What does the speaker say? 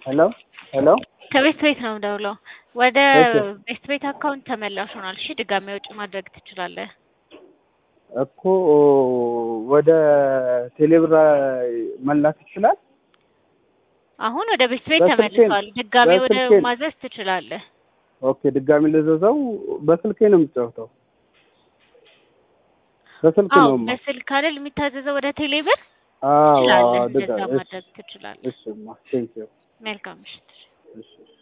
ሄሎ ሄሎ ከቤት ቤት ነው የምደውለው። ወደ ኦኬ። ቤት ቤት አካውንት ተመላሽ ሆኗል። እሺ ድጋሚ ወጪ ማድረግ ትችላለህ። እኮ ወደ ቴሌብር መላክ ይችላል? አሁን ወደ ቤት ቤት በስልኬ ነው። ተመልሷል። ድጋሚ ወደ በስልኬ ነው። ማዘዝ ትችላለህ። ኦኬ ድጋሚ ልዘዘው። በስልኬ ነው የምጫወተው። በስልክ አዎ ነው። በስልክ አይደል የሚታዘዘው ወደ ቴሌብር አዎ ትችላለህ። አዎ እንደዛ ድጋ- እሺ ማድረግ ትችላለህ። እሺማ ቴንኪው መልካም ምሽት። እሺ